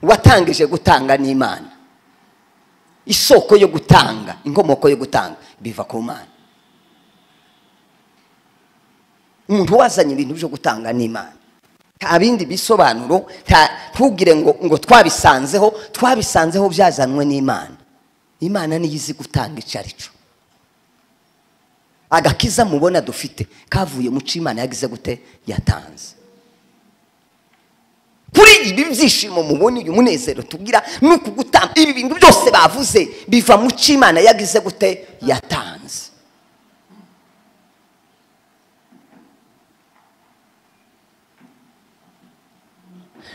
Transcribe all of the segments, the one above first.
uwatangije gutanga ni imana isoko yo gutanga inkomoko yo gutanga biva ku mana umuntu wazanye ibintu byo gutanga ni imana nta bindi bisobanuro ntugire ngo ngo twabisanzeho twabisanzeho byazanwe n'imana imana niyo izi gutanga icyo ari cyo agakiza mubona dufite kavuye mu cyo imana yagize gute yatanze kuri ibi byishimo mubona uyu munezero tugira ni ukugutanga ibi bintu byose bavuze biva mu cyo imana yagize gute yatanze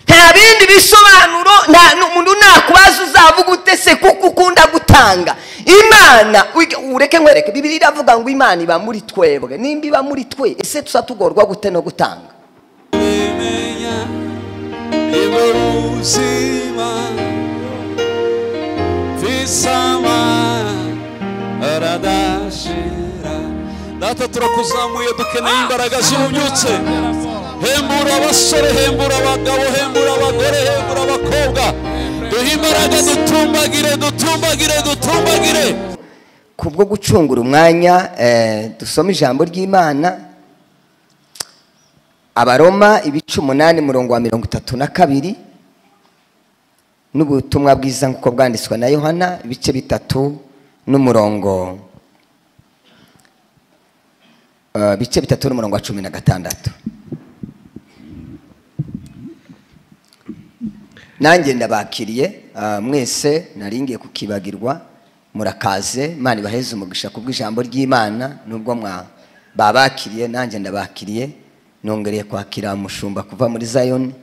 nta bindi bisobanuro nta n'umuntu nakubaza uzavuga ute se kuko ukunda gutanga imana ureke nkwereke bibiri iravuga ngo imana iba muri twebwe nimba iba muri twe ese tusa tugorwa gute no gutanga bimenya iwe ubuzima visama aradashira data turakuzamuye dukeneye imbaraga zibubyutse hembura abasore hembura abagabo hembura abagore hembura abakobwa duhe imbaraga dutumbagire dutumbagire dutumbagire kubwo gucungura umwanya eh, dusoma ijambo ry'imana abaroma ibice umunani murongo wa mirongo itatu na kabiri n'ubutumwa bwiza nk'uko bwanditswe na yohana ibice bitatu n'umurongo eh, ibice bitatu n'umurongo wa cumi na gatandatu nanjye ndabakiriye ah, mwese naringiye kukibagirwa murakaze imana ibaheze umugisha kubw'ijambo ry'imana nubwo mwa babakiriye nanjye ndabakiriye nongereye kwakira umushumba kuva muri zayoni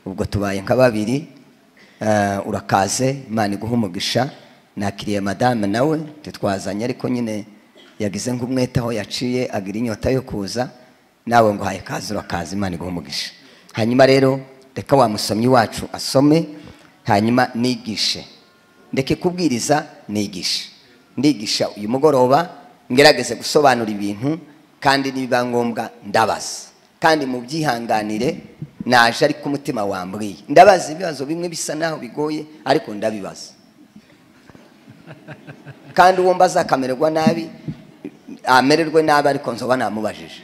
ubwo tubaye nka babiri Ah, urakaze imana iguhe umugisha nakiriye madame nawe ntitwazanye ariko nyine yagize nk'umwete aho yaciye agira inyota yo kuza nawe ngo haye kaze urakaze imana iguhe umugisha hanyuma rero reka wa musomyi wacu asome hanyuma nigishe ndeke kubwiriza nigishe ndigisha uyu mugoroba ngerageze gusobanura ibintu kandi nibiba ngombwa ndabaza kandi mu byihanganire naje ariko umutima wambwiye ndabaza ibibazo bimwe bisa naho bigoye ariko ndabibaza kandi uwo mbaza akamererwa nabi amererwe nabi ariko nzoba namubajije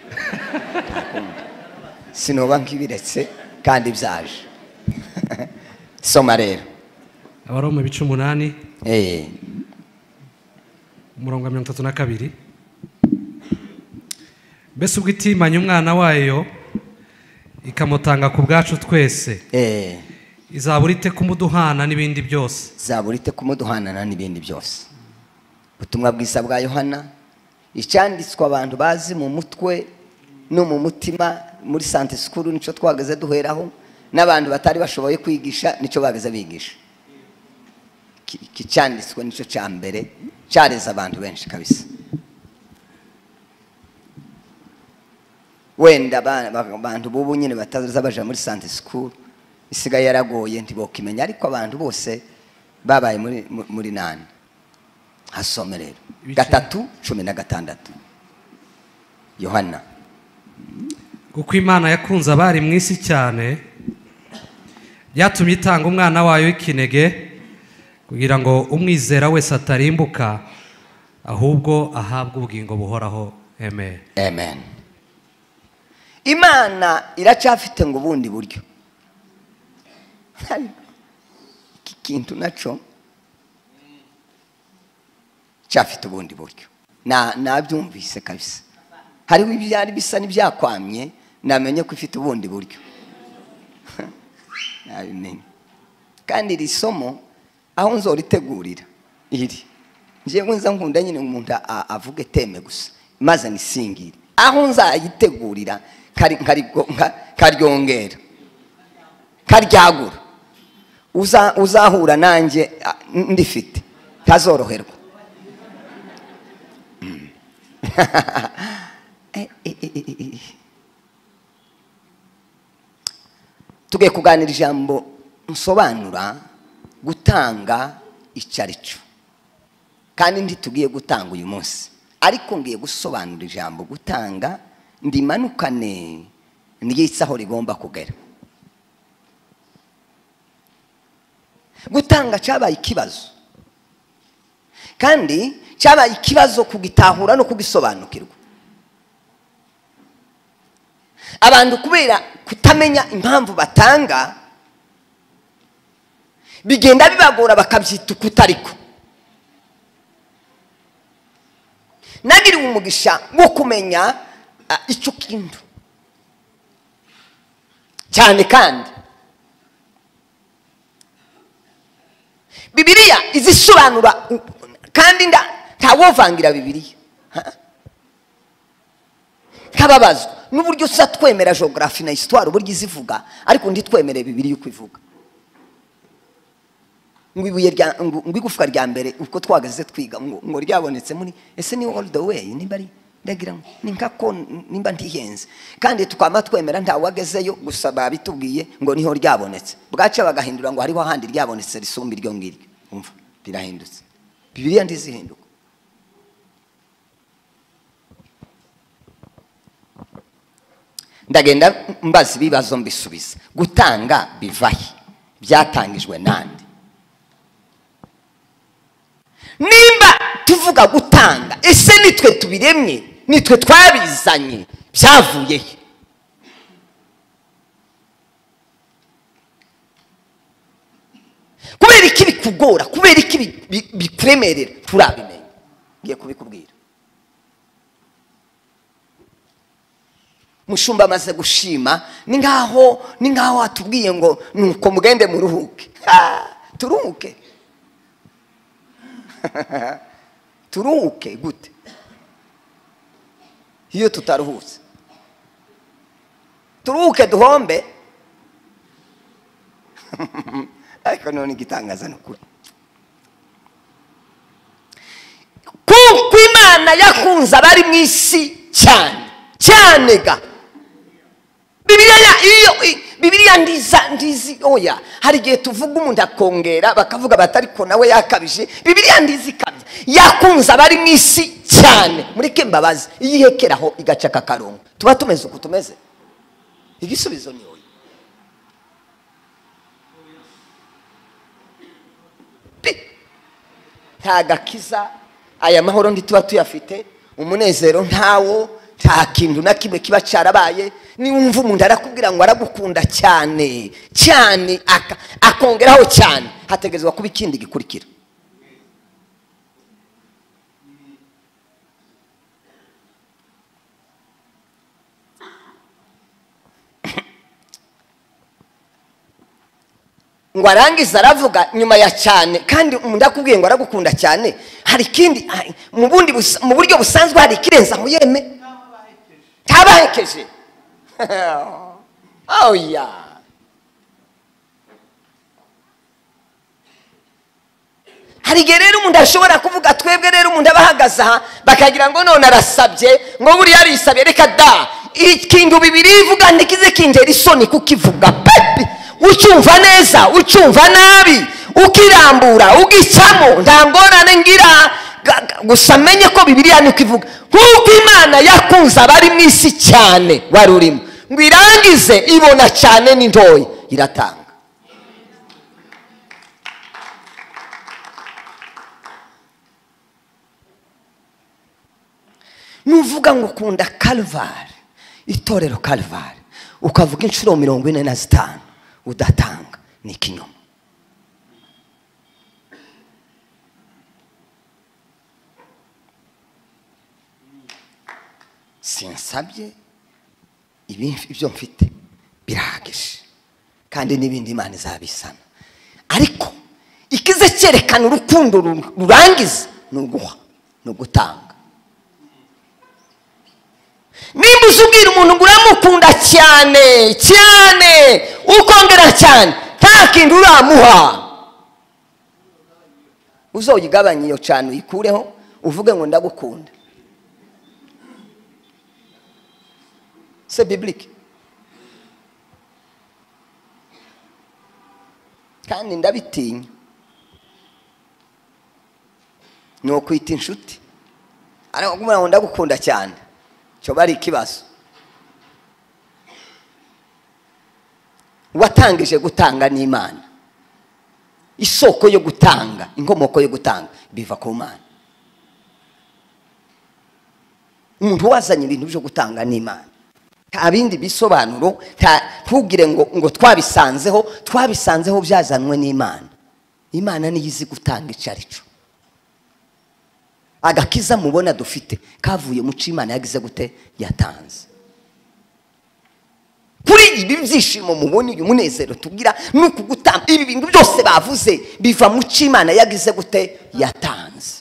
sinoba nk'ibiretse kandi byaje soma rero abaroma ibice umunani Eh, umurongo wa mirongo itatu na kabiri mbese ubwo itimanye umwana wayo ikamutanga ku bwacu twese eh, izabura ite kumuduhana n'ibindi byose zabura ite kumuduhanana n'ibindi byose ubutumwa bwiza bwa yohana icyanditswe abantu bazi mu mutwe no mu mutima muri sante sikuru nicyo twageze duheraho n'abantu batari bashoboye kwigisha nicyo bageze bigisha Iki- iki cyanditswe nicyo cya mbere cyareze abantu benshi kabisa wenda ba- ba- abantu b'ubu nyine bataza baja muri sante sikuru isigaye yaragoye ntibokimenya ariko abantu bose babaye muri- mu- muri nani hasome rero Ibice- gatatu cumi na gatandatu yohana kuko imana yakunze abari mu isi cyane byatumye itanga umwana wayo w'ikinege kugira ngo umwizera wese atarimbuka ahubwo ahabwe ubugingo buhoraho amen amen imana iracyafite ngo ubundi buryo iki kintu nacyo cyafite ubundi buryo Na- nabyumvise kabisa hariho ibyari bisa n'ibyakwamye namenye ko ifite ubundi buryo nabimenya kandi iri somo aho nzoritegurira iri njyewe nza nkunda nyine umuntu a- avuga eteme gusa maze nisingire aho nzayitegurira kari- nkarigo- nka- karyongera karyagura Uza- uzahura nanjye a, n- ndifite ntazoroherwa Mm. Eh, eh, eh, eh, eh, eh. tugiye kuganira ijambo nsobanura gutanga icyo ari cyo kandi ntitugiye gutanga uyu munsi ariko ngiye gusobanura ijambo gutanga ndimanukane ry'isi aho rigomba kugera gutanga cyabaye ikibazo kandi cyabaye ikibazo kugitahura no kugisobanukirwa abantu kubera kutamenya impamvu batanga bigenda bibagora bakabyita ukutariko nagiriwe umugisha wo kumenya ah, icyo kintu cyane kandi bibiliya izisobanura u- kandi nda- ntawovangira bibiliya ha? nkababazwa n'uburyo usa twemera jogarafi na isitwari uburyo izivuga ariko ntitwemere bibiliya uko ivuga ngo ibuye rya ngo ngo igufwa rya mbere uko twagaze twiga ngo ngo ryabonetse muri ese ni all the way nimba ari ndagira ngo ni nka ko nimba ntihenze kandi tukaba twemera nta wagazeyo gusa babitubwiye ngo niho ryabonetse bwaca bagahindura ngo hariho ahandi ryabonetse risumba iryo ngiryo umva rirahindutse bibiliya ntizihinduka ndagenda mbaza ibibazo mbisubiza gutanga bivahe byatangijwe nande nimba tuvuga gutanga ese nitwe tubiremye nitwe twabizanye byavuye he kubera iki bikugora kubera iki bi- bi- bikuremerera turabimenya ngiye kubikubwira mushumba amaze gushima ni nkaho ni nkaho atubwiye ngo nuko mugende muruhuke Ah, turuhuke turuhuke gute iyo tutaruhutse turuhuke duhombe ariko none igitangaza ni ukuri kuko imana yakunze abari mu isi cyane cyane ga bibiliya ya- iyo i- bibiliya ndiza ndizi oya hari igihe tuvuga umuntu akongera bakavuga bati ariko nawe yakabije bibiliya ndizi ikabye yakunze abari mu isi cyane mureke mbabazi iyo ihekeraho igaca akarongo tuba tumeze uku tumeze igisubizo ni oya Pi! nta gakiza aya mahoro ntituba tuyafite umunezero ntawo nta kintu na kimwe kiba cyarabaye niwumva umuntu arakubwira ngo aragukunda cyane cyane aka- akongeraho cyane hategerezwa kuba ikindi gikurikira ngo arangize aravuga nyuma ya cyane kandi umuntu akubwiye ngo aragukunda cyane hari ikindi hari- mu bundi bus- mu buryo busanzwe hari ikirenza aho yeme ntabahekeje oya hari igihe rero umuntu ashobora kuvuga twebwe rero umuntu aba ahagaze aha bakagira ngo none arasabye ngo buriya arisabye reka da ikintu bibiri ivuga ntikize kinjera isoni kukivuga pepe ucyumva neza ucyumva nabi ukirambura ugicamo nta ngorane ngira Ga- ga- gusa menye ko bibiliya niko ivuga nk'uko imana yakunze abari mu isi cyane wari urimo ngo irangize ibona cyane ni ntoya iratanga nuvuga ngo ukunda karuvare itorero karuvare ukavuga inshuro mirongo ine na zitanu udatanga ni ikinyoma sinsabye ibi ibyo mfite birahagije kandi n'ibindi imana izabisana ariko ikize cyerekana urukundo ru- rurangiza ni uguha ni ugutanga nimba uzi ubwira umuntu ngo uramukunda cyane cyane ukongera cyane nta kintu uramuha uzoyigabanye iyo cyane uyikureho uvuge ngo ndagukunda se bibilike kandi ndabitinya ni ukwita inshuti ariko kumubwira ngo ndagukunda cyane cyo bari ikibazo uwatangije gutanga n'imana isoko yo gutanga inkomoko yo gutanga biva ku mana umuntu wazanye ibintu byo gutanga ni imana nta bindi bisobanuro nta- ntugire ngo ngo twabisanzeho twabisanzeho byazanwe n'imana imana niyo izi gutanga icyo ari cyo agakiza mubona dufite kavuye mu cyo imana yagize gute yatanze kuri ibi byishimo mubona uyu munezero tugira ni ukugutanga ibi bintu byose bavuze biva mu cyo imana yagize gute yatanze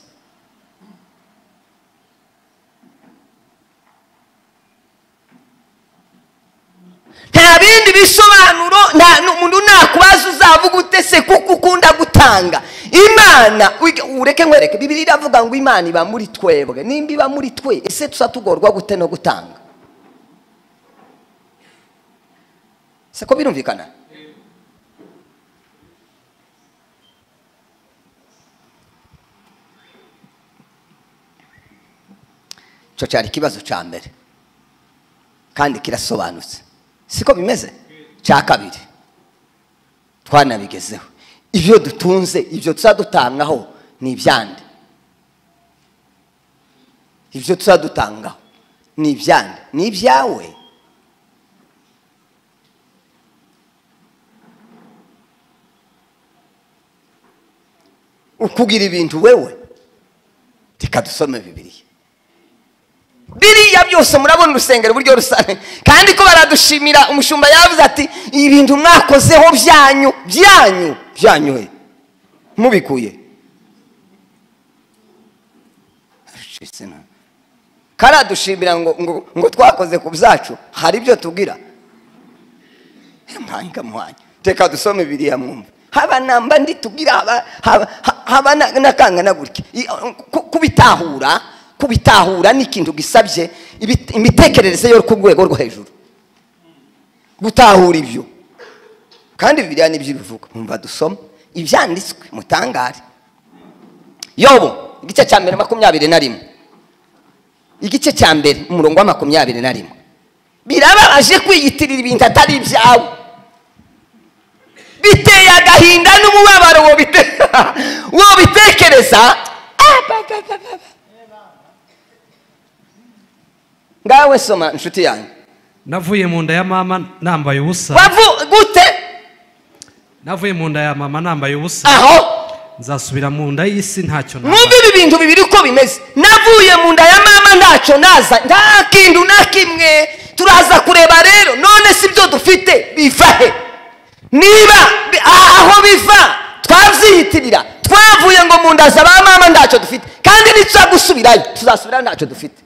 nta bindi bisobanuro nta n'umuntu nakubaza uzavuga ute se kuko ukunda gutanga imana wiga- ureke nkwereke bibiri iravuga ngo imana iba muri twebwe nimba iba muri twe ese tusa tugorwa gute no gutanga se ko birumvikana icyo cyari ikibazo cya mbere kandi kirasobanutse siko bimeze cya kabiri twanabigezeho ibyo dutunze ibyo tuzadutangaho ni ibyande ibyo tuzadutangaho ni ibyande ni ibyawe ukugira ibintu wewe reka dusome bibiriya biriya byose murabona urusengero uburyo rusanzwe kandi ko baradushimira umushumba yavuze ati ibintu mwakozeho byanyu byanyu byanyu he mubikuye Aracitse na- karadushimira ngo, ngo, ngo twakoze ku byacu hari ibyo tugira mwanya mwanya teka dusome biriya mwumva haba namba ndi tugira haba haba ha- haba na- nakangana gutya I- ku- kubitahura kubitahura ni ikintu gisabye ibi- imitekerereze yo ku rwego rwo hejuru gutahura ibyo kandi biriya nibyo bivuga mwumva dusoma ibyanditswe mutangare yobo igice cya mbere makumyabiri na rimwe igice cya mbere umurongo wa makumyabiri na rimwe birababaje kwiyitirira ibintu atari ibyawe biteye agahinda n'umubabaro wobite- wobitekereza Ababababa. ngawe soma inshuti yanjye navuye mu nda ya mama nambaye ubusa wavu gute navuye mu nda ya mama nambaye ubusa aho nzasubira mu nda y'isi ntacyo mwumve nambaye ibi bintu bibiri uko bimeze navuye mu nda ya mama ntacyo naza nta kintu na kimwe turaza kureba rero none si byo dufite biva he niba bi- a- aho biva twabyiyitirira twavuye ngo mu nda za ba mama ntacyo dufite kandi nituza gusubirayo tuzasubira ntacyo dufite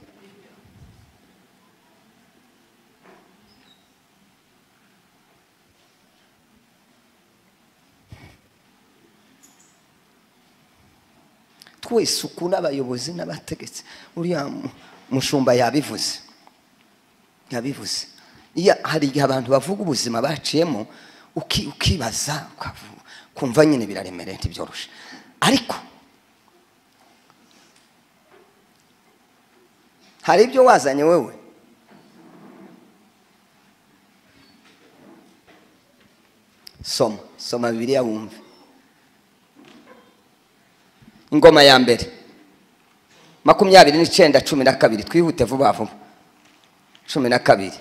twese uku n'abayobozi n'abategetsi uriya mu- mushumba yabivuze yabivuze iya hari igihe abantu bavuga ubuzima baciyemo uki- ukibaza ukavu- ukumva nyine biraremereye ntibyoroshe ariko hari ibyo wazanye wewe soma soma bibiliya wumve ingoma ya mbere makumyabiri n'icyenda cumi na kabiri twihute vuba vuba cumi na kabiri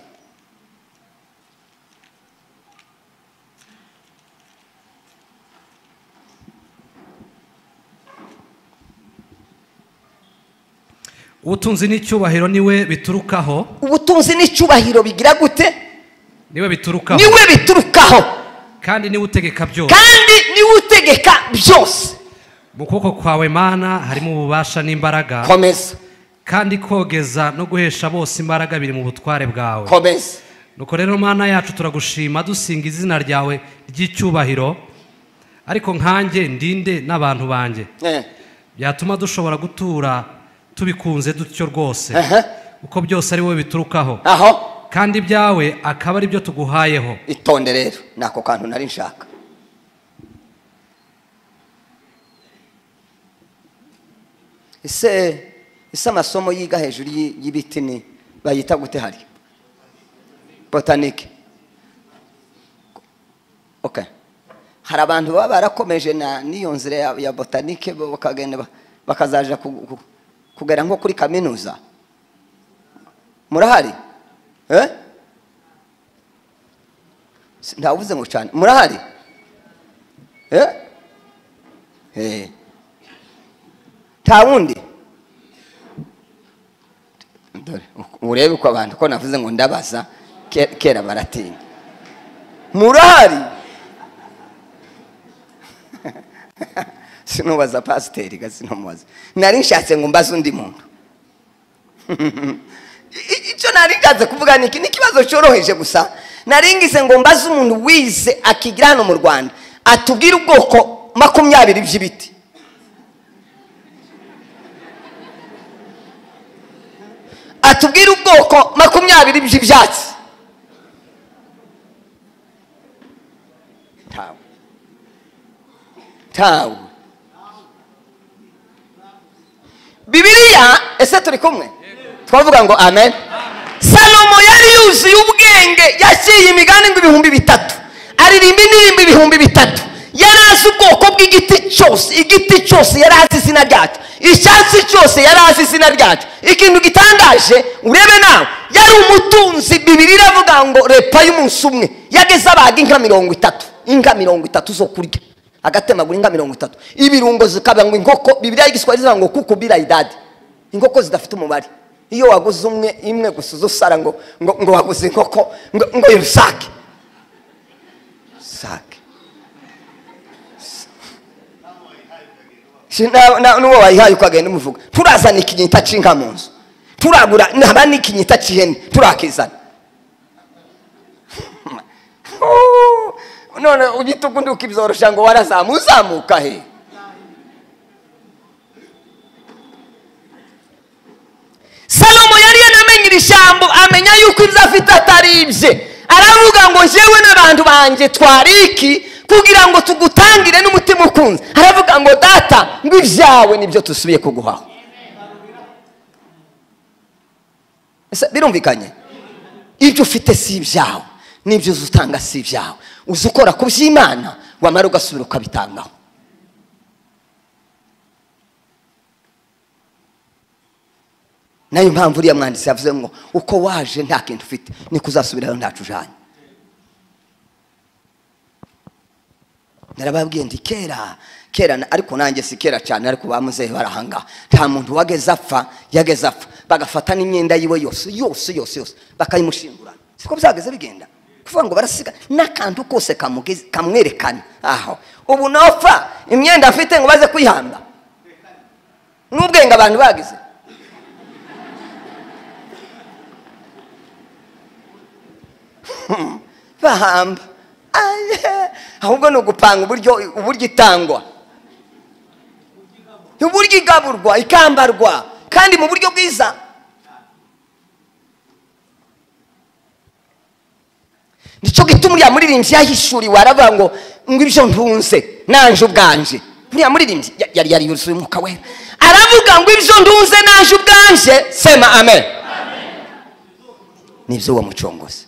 ubutunzi n'icyubahiro niwe biturukaho ubutunzi n'icyubahiro bigira gute niwe biturukaho niwe biturukaho kandi niwe utegeka byose kandi niwe utegeka byose mu kuboko kwawe mana harimo ububasha n'imbaraga komeza kandi kogeza no guhesha bose imbaraga biri mu butware bwawe komeza nuko rero mana yacu turagushima dusinga izina ryawe ry'icyubahiro ariko nkanjye ndinde n'abantu banjye Eh, byatuma dushobora gutura tubikunze dutyo rwose Aha. kuko byose ari wowe biturukaho aho kandi ibyawe akaba ari byo tuguhayeho itonde rero ni ako kantu nari nshaka ese ese amasomo yiga hejuru y'i- y'ibiti ni bayita gute hari botanike okay hari abantu baba barakomeje na n'iyo nzira ya- ya botanike bo bakagenda ba- bakazaja ku- ku- kugera nko kuri kaminuza murahari Eh? Si- ndavuze ngo cyane murahari Eh? Eh. nta wundi dore urebe uko abantu ko navuze ngo ndabaza ke- kera baratinya murahari sinubaza pasiteri ga sinumubaza nari nshatse ngo mbaze undi muntu I- i- icyo nari nshatse kuvuga ni iki ni ikibazo cyoroheje gusa nari ngize ngo mbaze umuntu wize akigira hano mu rwanda atubwire ubwoko makumyabiri by'ibiti atubwire ubwoko makumyabiri by'ibyatsi ntawe ntawe bibiliya ese turi kumwe twavuga ngo amen salomo yari yuzuye ubwenge yaciye imigani ngo ibihumbi bitatu aririmba indirimbo ibihumbi bitatu yari azi ubwoko bw'igiti cyose igiti cyose yari azi izina ryacyo icyatsi cyose yari azi izina ryacyo ikintu gitangaje urebe nawe yari umutunzi bibiri iravuga ngo repa y'umunsi umwe yageze abaga inka mirongo itatu inka mirongo itatu zo kurya agatemagura inka mirongo itatu ibirungo zikaba ngo inkoko bibiriya y'igiswahili zivuga ngo kuku bira idadi inkoko zidafite umubare iyo waguze umwe imwe gusa uza usara ngo ngo, ngo waguze inkoko ngo, ngo irusake sake Si na- na- n'uwo wayihaye ukagenda umuvuga turazana ikinyita cy'inka mu nzu turagura naba n'ikinyita cy'ihene turakizana Oh, none ugita ubundi ukibyoroshya ngo warazamu uzamuka he salomo yari yanamenye iri shyambo amenya yuko ibyo afite atari ibye aravuga ngo njyewe n'abantu banjye twari iki kugira ngo tugutangire n'umutima ukunze aravuga ngo data ngo ibyawe nibyo dusubiye kuguhaho Ese birumvikanye ibyo ufite si ibyawe n'ibyo uzi utanga si ibyawe uzi ukora ku by'imana wamara ugasubira ukabitangaho nayo mpamvu uriya mwanditsi yavuze ngo uko waje nta kintu ufite niko uzasubirayo ntacu ujanye narababwiye ndi kera kera na- ariko nanjye si kera cyane ariko bamuzehe barahangaha nta muntu wageze apfa yageze apfa bagafata n'imyenda yiwe yose yose yose yose bakayimushingurana siko byageze bigenda kuvuga ngo barasiga n'akantu kose kamugeze- kamwerekana aho ubu nopfa imyenda afite ngo baze kwihamba n'ubwenge abantu bagize bahamba Aye. ahubwo ni ugupanga uburyo uburyo itangwa uburyo igaburwa ikambarwa kandi mu buryo bwiza nicyo gituma uriya muririmbyi yahishuriwe aravuga ngo ngo ibyo ntunze nanje ubwanje uriya muririmbyi ya- yari yari yuzuye umwuka wera aravuga ngo ibyo ntunze nanje ubwanje sema amen nibyo uwo mucongozi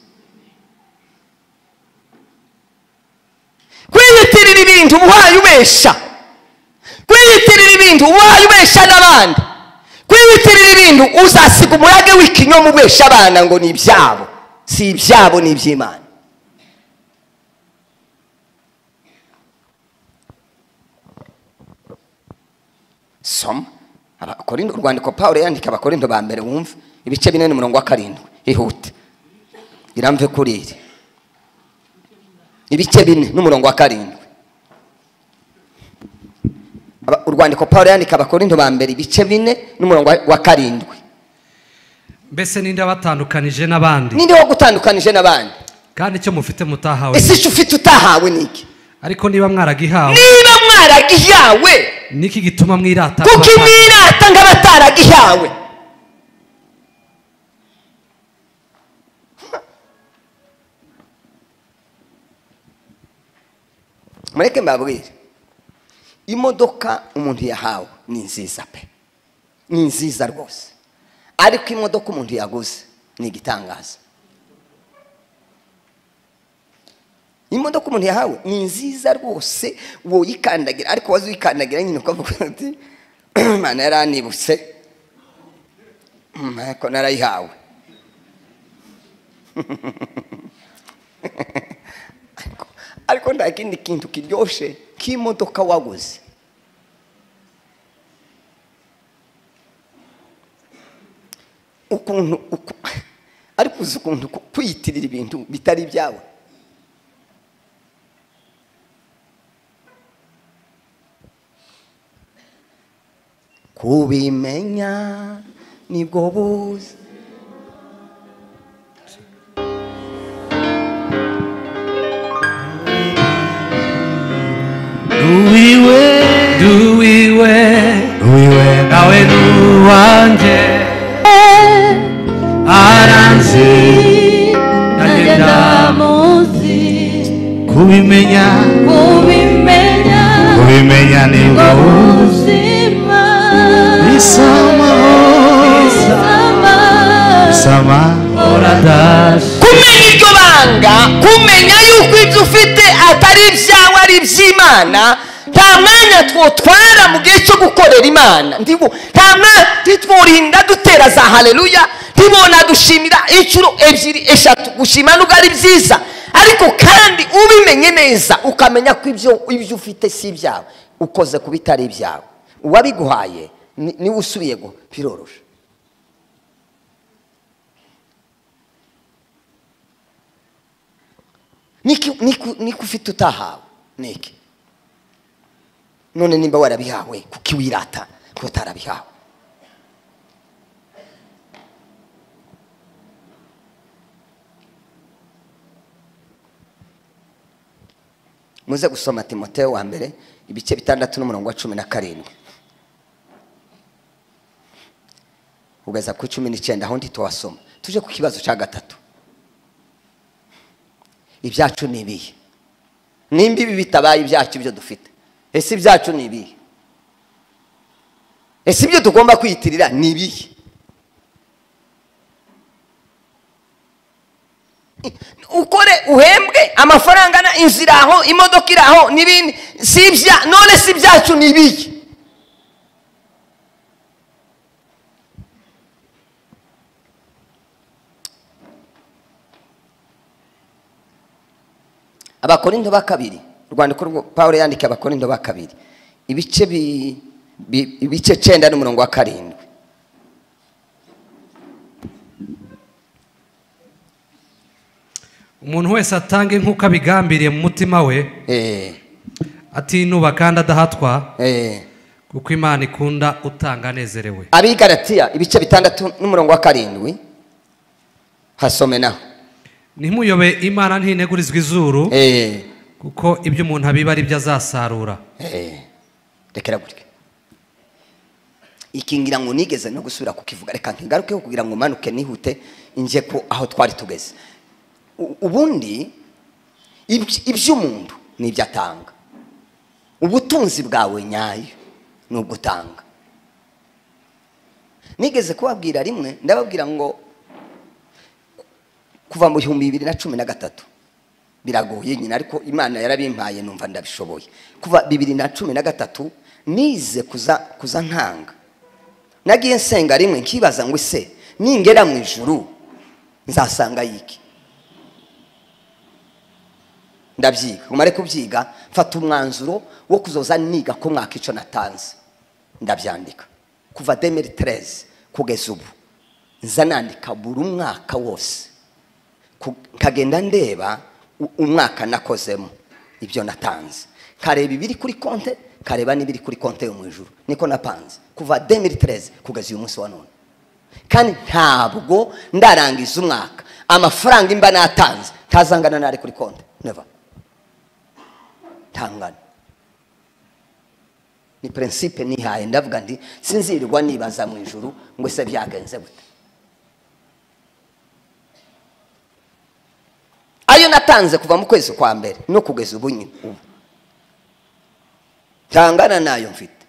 kwiyitirira ibintu ubaye ubesha kwiyitirira ibintu ubaye ubesha n'abandi kwiyitirira ibintu uzasiga umurage w'ikinyoma ubesha abana ngo ni ibyabo si ibyabo ni iby'imana soma abakorindo urwandiko pawulo yandika abakorindo ba mbere wumva ibice binini umurongo wa karindwi ihute iramve kuri iri ibice bine n'umurongo wa karindwi Aba- urwandiko paul yandika abakorindo ba mbere ibice bine n'umurongo wa- wa karindwi mbese ninde wabatandukanije n'abandi ninde wagutandukanije n'abandi kandi icyo mufite mutahawe ese icyo ufite utahawe ni iki ariko niba mwaragihawe niba mwaragihawe niki gituma mwirata kuko nk'abatanga? imwirata nk'abataragihawe mureke mbabwire imodoka umuntu yahawe ni nziza pe ni nziza rwose ariko imodoka umuntu yaguze ni igitangaza imodoka umuntu yahawe ni nziza rwose woyikandagira ariko waza uyikandagira nyine ukavuga uti imana yaranibutse Mm, ariko narayihawe ariko ariko nta kindi kintu kiryoshye k'imodoka waguze ukuntu uku- ariko uzi ukuntu ku- kwiyitirira ibintu bitari ibyawe kubimenya nibwo buzi duwiwe duwiwe nawe n'uwanjye aranzi nanjye ndamu ndamuzi kubimenya kubimenya kubimenya nibwo ubuzima bisa amahoro sama bisa amahoro oradashi kumenya iryo banga kumenya yuko ibyo ufite atari ibyawe ari iby'imana nta mwanya twotwara mu gihe cyo gukorera imana ndibu nta mwanya titwurinda dutera za hareruya ntibona dushimira inshuro ebyiri eshatu gushima nubwo ari byiza ariko kandi ubimenye neza ukamenya ko ibyo ibyo ufite si ibyawe ukoze ku bitari ibyawe uwabiguhaye ni- niwe usubiye guha biroroshe niki niku- niko ufite utahawe niki none nimba warabihawe kuki wirata ko utarabihawe muze gusoma timoteyo wa mbere ibice bitandatu n'umurongo wa cumi na karindwi ugeza ku cumi n'icyenda aho ndi tuwasoma tuje ku kibazo cya gatatu ibyacu ni ibihe nimba ibi bitabaye ibyacu ibyo dufite ese ibyacu ni ibihe ese ibyo tugomba kwiyitirira ni ibihe ukore uhembwe amafaranga na inzu iraho imodoka iraho n'ibindi si ibya none si ibyacu ni ibihe abakorinto ba kabiri urwandiko rwo pawulo yandikiye abakorinto ba kabiri ibice bi- bi- ibice cyenda n'umurongo wa karindwi umuntu wese atanga nk'uko abigambiriye mu mutima we Eh, atinuba kandi adahatwa eh. kuko imana ikunda utanga anezerewe abigaratiya ibice bitandatu n'umurongo wa karindwi hasome naho ntimuyobe imana ntinegurizwa izuru Eh, kuko ibyo umuntu abiba ari byo azasarura eh. rekera gutya iki ngira ngo nigeze no gusubira kukivuga reka nkigarukeho kugira ngo umanuke nihute njye ku aho twari tugeze U- ubundi ibyo- iby'umuntu ni ibyo atanga ubutunzi bwawe nyayo ni ubwo utanga nigeze kubabwira rimwe ndababwira ngo kuva mu bihumbi bibiri na cumi na gatatu biragoye nyine ariko imana yarabimpaye numva ndabishoboye kuva bibiri na cumi na gatatu nize kuza kuza nkanga nagiye nsenga rimwe nkibaza ngo ese ningera mu ijuru nzasanga yiki ndabyiga umare kubyiga mfata umwanzuro wo kuzoza niga ko mwaka icyo natanze ndabyandika kuva demeri tereze kugeza ubu nza nandika buri umwaka wose ku- nkagenda ndeba u- umwaka nakozemo ibyo natanze nkareba ibiri kuri konte nkareba n'ibiri kuri konte yo mu ijuru niko napanze kuva 2013 kugeza uyu munsi wa none kandi ntabwo ndarangiza umwaka amafaranga imba natanze ntazangana n'ari kuri konte never ntangana ni prinsipe nihaye ndavuga ndi sinzirirwa nibaza mu ijuru ngo se byagenze bute ayo natanze kuva mu kwezi kwa mbere no kugeza ubu nyine ubu ntangana nayo mfite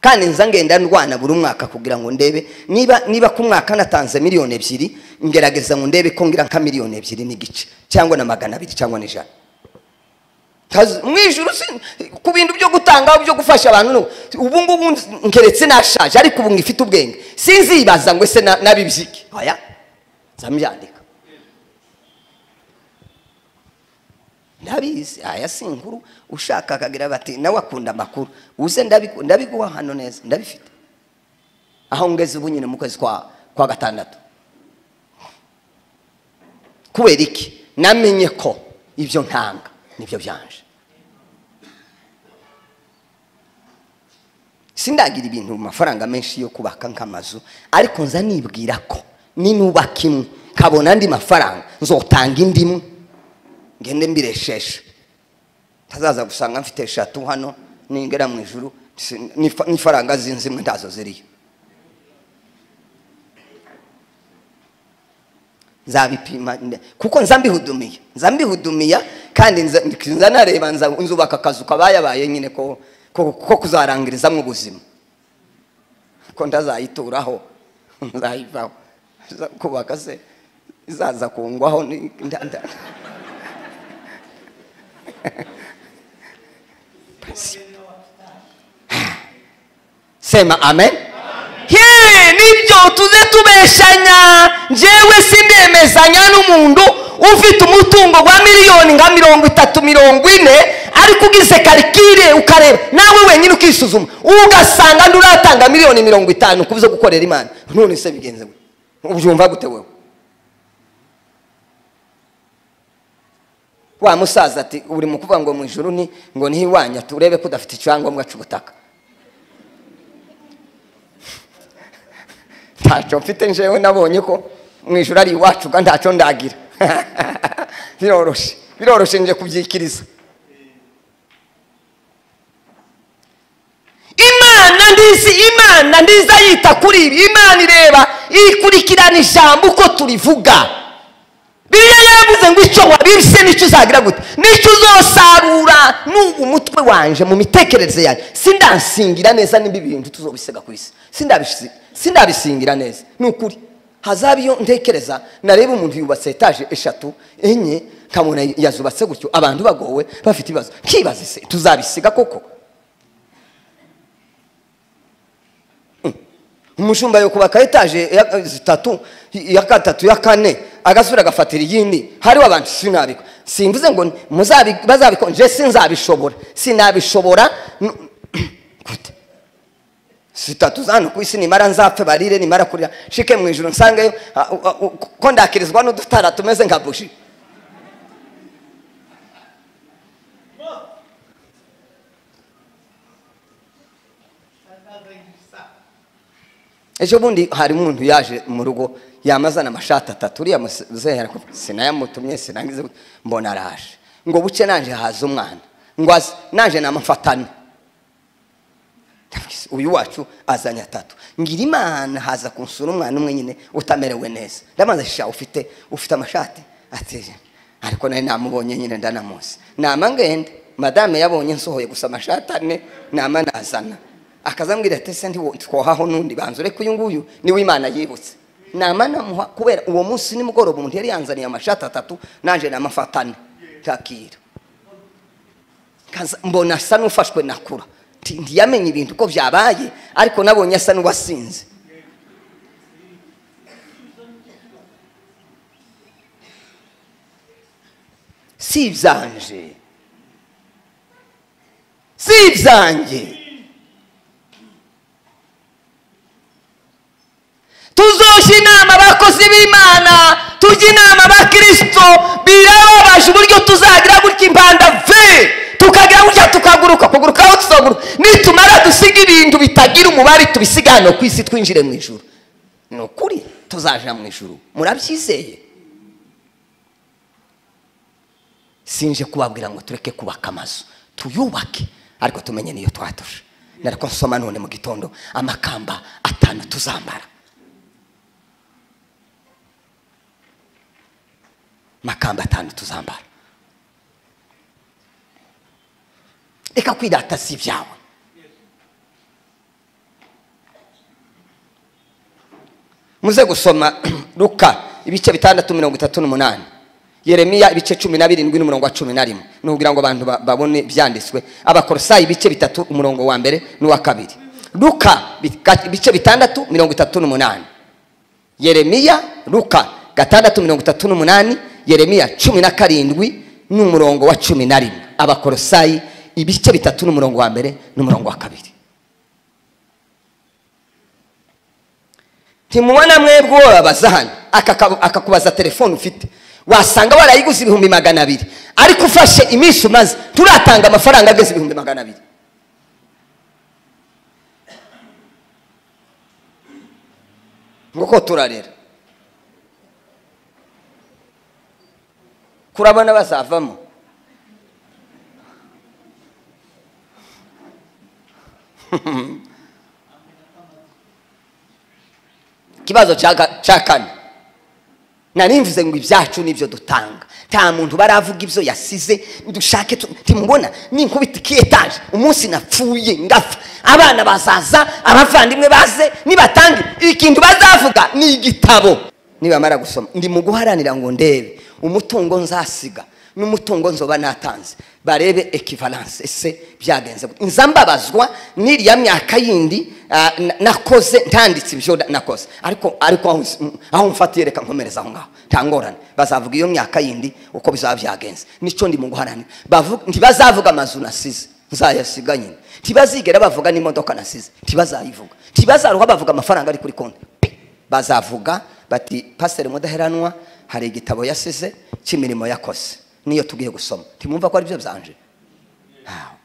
kandi nza ngenda ndwana buri mwaka kugira ngo ndebe niba niba ku mwaka natanze miliyoni ebyiri ngerageza ngo ndebe ko ngira nka miliyoni ebyiri n'igice cyangwa na magana abiri cyangwa n'ijana Kazi- mu ijuru si- ku bintu byo gutanga byo gufasha abantu no- ubu ngubu nkeretse nashaje ariko ubu ngifite ubwenge sinzibaza ngo ese na- nabibyike oya nzamubyandika ndabizi aya si inkuru ushaka akagira bati nawe akunda amakuru uze ndabiku- ndabiguha hano neza ndabifite aho ngeze ubu nyine mu kwezi kwa kwa gatandatu kubera iki namenye ko ibyo ntanga nibyo byanje sindagira ibintu mu mafaranga menshi yo kubaka nk'amazu ariko nza nibwira ko ninubaka imwe kabona andi mafaranga nzotanga indi imwe ngende mbiresheshe ntazaza gusanga mfite eshatu hano ningera mu ijuru si- n'ifa- n'ifaranga zinzi imwe ntazo ziriyo nzabipima nde- kuko nza mbihudumiya nza mbihudumiya kandi nza nza nareba nza- nzubaka akazu kabayabaye nyine ko ko ko kuzarangirizamo ubuzima ko ndazayituraho nzayivaho Nza kubaka se izaza kungwaho ni- nda- nda- sema amen Ye, nibyo tuze tubeshanya njyewe sindemezanya n'umuntu ufite umutungo wa miliyoni nka mirongo itatu mirongo ine ariko ugize karikire ukareba nawe wenyine ukisuzuma ugasanga nduratanga miliyoni mirongo itanu kubuze gukorera imana none se bigenze we ubyumva gute wewe wa musaza ati uri mu kuvuga ngo mu ijuru ni ngo ntiwanya turebe ko udafite icyangombwa cy'ubutaka ntacyo mfite njewe nabonye ko mu ijoro ari iwacu kandi ntacyo ndagira biroroshye biroroshye nje kubyikiriza imana ndizi imana ndiza yita kuri ibi imana ireba ikurikirana ijambo uko turivuga biriya yavuze ngo icyo wabibye nicyo uzagira gute nicyo uzosarura n'ubu umutwe wanje mu mitekerereze yanjye sindasingira neza niba ibintu tuzobisiga ku isi Sindabisi- sindabisingira neza ni ukuri hazaba iyo ntekereza nareba umuntu yubatse etaje eshatu enye nkabona yazubatse gutyo abantu bagowe bafite ibibazo nkibaze se tuzabisiga koko umushumba yo kubaka etaje ya- zitatu iya gatatu ya kane agasubira agafatira iyindi hariho abantu sinabikwa simvuze ngo muzabi- bazabikora nje sinzabishobora sinabishobora n- gute zitatu za hano ku isi nimara nzapfe barire nimara kurira nshike mu ijoro nsangeyo a- u- a- u- ko ndakirizwa n'udutara tumeze nka buji ejo bundi hari umuntu yaje mu rugo yamazana amashati atatu uriya muzehe arakuvuga, sinayamutumye sinangize gute." mbona araje ngo buce nanje haza umwana ngo aze nanje namamfatane uyu wacu azanye atatu ngira imana haza kunsura umwana umwe nyine utamerewe neza ndabanza shisha ufite ufite amashati ati ariko nari namubonye nyine ndanamuzi nama ngende madame yabonye nsohoye gusa amashati ane nama nazana akazambwira ati se ntiwo- twohaho n'undi banza ureke uyu nguyu niwe imana yibutse nama namuha kubera uwo munsi nimugoroba umuntu yari yanzaniye amashati atatu nanje namafatane takira Kaza- mbona asa n'ufashwe na kura Nti- ntiyamenye ibintu uko byabaye ariko nabonye asa n'uwasinze si ibyanje si ibyanjye tuzoshe inama abakozi b'imana tujye inama abakirisito birababaje uburyo tuzagira gutya imbandavu tukagira gutya tukaguruka kuguruka aho tuzaguruka nitumara dusiga ibintu bitagira umubare tubisiga hano ku isi twinjire mu ijuru ni ukuri tuzaja mu ijuru murabyizeye sinje kubabwira ngo tureke kubaka amazu tuyubake ariko tumenye niyo twatusha nariko nsoma none mu gitondo amakamba atanu tuzambara amakamba atanu tuzambara reka kwirata si ibyawe muze gusoma ruka ibice bitandatu mirongo itatu n'umunani yeremiya ibice cumi na birindwi n'umurongo wa cumi na rimwe ni ukugira ngo abantu ba- babone ibyanditswe abakorosayi ibice bitatu umurongo wa mbere n'uwa kabiri luka bika- ibice bitandatu mirongo itatu n'umunani yeremiya luka gatandatu mirongo itatu n'umunani yeremiya cumi na karindwi n'umurongo wa cumi na rimwe abakorosayi ibice bitatu n'umurongo wa mbere n'umurongo wa kabiri ntimubona mwebwe wobabaza hano akaka- akakubaza telefone ufite wasanga warayiguze ibihumbi magana abiri ariko ufashe iminsi umaze turatanga amafaranga ageze ibihumbi magana abiri nguko turarera kurabona bazavamo ikibazo cya ga- cya kane nari mvuze ngo ibyacu nibyo dutanga nta muntu baravuga ibyo yasize dushake tu- timubona ninkubita iki etaje umunsi napfuye ngapfa abana bazaza abavandimwe baze nibatange ikintu bazavuga ni igitabo nibamara gusoma ndi mu guharanira ngo ndebe umutungo nzasiga n'umutungo nzoba natanze barebe ekivalanse ese byagenze gute nza mbabazwa n'iriya myaka yindi ah, na- nakoze ntanditse ibyo na- nakoze ariko ariko aho nsi- aho mfatiye reka nkomereza aho ngaho nta ngorane bazavuga iyo myaka yindi uko bizaba byagenze nicyo ndi mu guharanira Bavu- ntibazavuga amazu nasize nzayasiga nyine ntibazigera bavuga n'imodoka nasize ntibazayivuga ntibazaruha bavuga amafaranga ari kuri konti bazavuga bati pasiteri mudaheranwa hari igitabo yasize cy'imirimo yakoze niyo tugiye gusoma ntimwumva ko ari byo byanje Ntawe.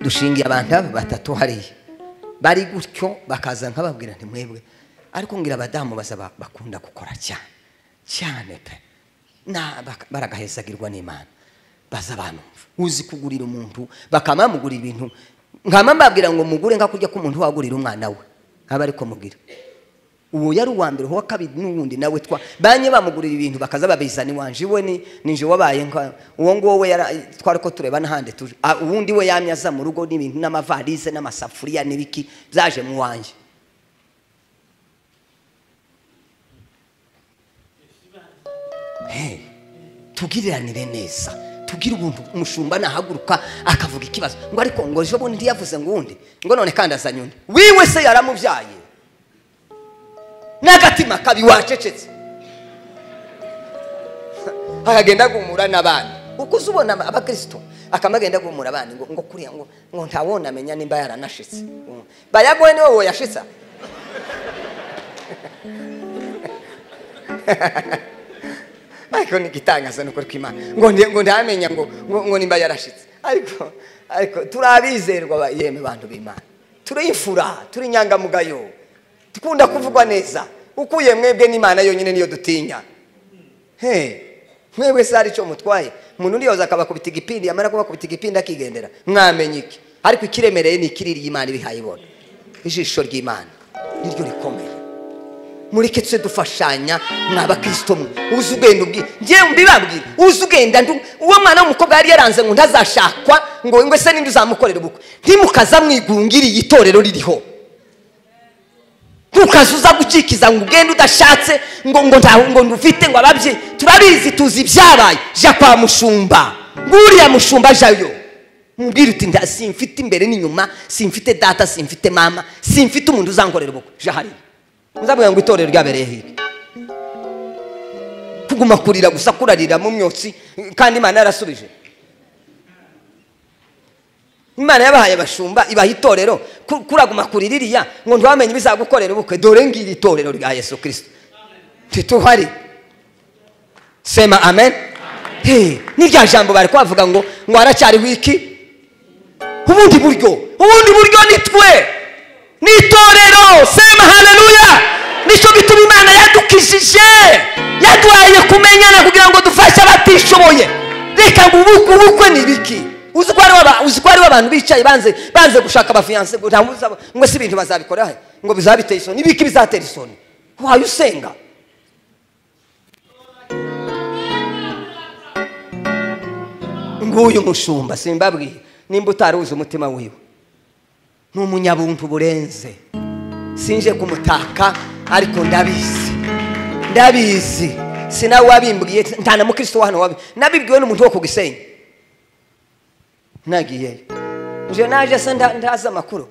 dushingiye abantu aba batatu hariya bari gutyo bakaza nkababwira nti mwebwe ariko ngira abadamu baza ba- bakunda gukora cyane cyane pe Na- baka- baragahezagirwa n'imana baza abantu uzi kugurira umuntu bakamamugurira ibintu nkama mbabwira ngo mugure nka kurya k'umuntu wagurira umwana we aba ariko mugira uwo yari uwa mbere uwa kabiri n'uwundi nawe twa banye bamugurira ibintu bakaza babizana iwanje iwe ni ninje wabaye nka uwo nguwo we yara- twari ko tureba n'ahandi tuje Ah, uwundi we yamye aza mu rugo n'ibintu n'amavarize n'amasafuriya n'ibiki byaje mu wanjye Hey, tugiriranire neza tugire ubuntu umushumba nahaguruka akavuga ikibazo ngo ariko ngo ejo bundi ntiyavuze ngo uwundi ngo none kandi azanye undi wiwe se yaramubyaye n'agatima kabi wacecetse akagenda agumura n'abandi uko uza ubona aba- abakristo akama agenda agumura abandi ngo ngo kuriya ngo ngo ntawona amenya nimba yaranashitse Mm. bayagoye niwe woyashitsa ariko nigitangaza ni ukuri kw'imana ngo ndi- ngo ntamenya ngo ngo ngo nimba yarashitse ariko ariko turabizerwa ba- yemwe bantu b'imana turi imfura turi inyangamugayo dukunda kuvugwa neza ukuye mwebwe n'imana yonyine niyo dutinya he mwebwe se hari icyo mutwaye umuntu undi yoza akabakubita igipindi yamara kubakubita igipindi akigendera mwamenya iki ariko ikiremereye ni ikiriri imana ibihaye ibona ijisho ry'imana niryo rikomeye mureke tuse dufashanya mwabakristo mwe uzi ugenda ubwi ngewe mbibabwira uzi ugenda ndu uwo mwana w'umukobwa yari yaranze ngo ntazashakwa ngo ngo se ninde uzamukorera ubukwe ntimukaza mwigungiriye itorero ririho ntukaze uza gukikiza ngo ugende udashatse ngo ngo nta ngo ndufite ngo ababye turabizi tuzi ibyabaye jya kwa mushumba nguriya mushumba jayo mubwire uti nta simfite imbere n'inyuma simfite data simfite mama simfite umuntu uzankorera ubukwe jya hariya muzabwira ngo itorero ryabereye hirya kuguma kurira gusa kurarira mu myotsi kandi imana yarasubije imana yabahaye abashumba ibaha itorero ku- kuraguma kuriririya ngo ntibamenye ibizagukorera ubukwe dore ngiri itorero rya yesu kirisito ntituhari sema amen Hey, n'irya jambo bari kubavuga ngo ngo haracyariho iki ubundi buryo ubundi buryo ni twe ni itorero sema haleluya nicyo gituma imana yadukijije yaduhaye kumenyana kugira ngo dufashe abatishoboye reka ngo ubukwe ubukwe ni ibiki uzi ko hariho aba- uzi ko hariho abantu bicaye banze banze gushaka abafiyanse ngo nta muzaba- ngo si ibintu bazabikora he? ngo bizaba biteye isoni ibiki bizatera isoni wayo usenga ngo nguyu mushumba simbabwiye nimba utaruzi umutima wiwe ni umunyabuntu burenze sinje kumutaka ariko ndabizi ndabizi sinawe wabimbwiye nta na mukristo wa hano wabi nabibwiwe n'umuntu wo ku gisenyi nagiyeyo nje naje se nda- ndazi amakuru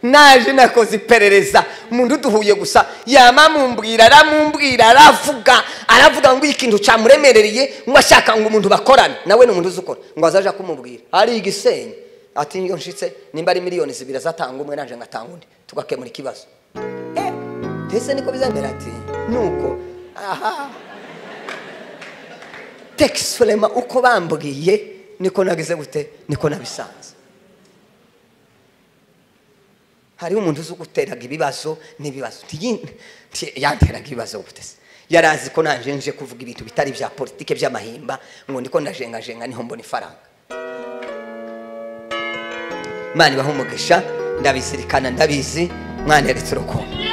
naje nakoze iperereza umuntu duhuye gusa yama mumbwira aramumbwira aravuga aravuga ngo ikintu cyamuremerereye ngo ashaka ngo umuntu bakorane nawe ni umuntu uzukora ngo azaje kumubwira ari igisenyi ati iyo nshitse nimba ari miliyoni zibiri azatanga umwe naje ngatanga undi tugakemura ikibazo Eh, mbese niko bizamera ati nuko aha tekisi furema uko bambwiye niko nagize gute niko nabisanze hariho umuntu uzi guteraga ibibazo n'ibibazo Nti- nti- yanteraga ibibazo gutese yari azi ko nanje nje kuvuga ibintu bitari bya politike by'amahimba ngo ndiko ndajengajenga niho mbona ifaranga imana ibaha umugisha ndabizirikana ndabizi mwaneretse urukundo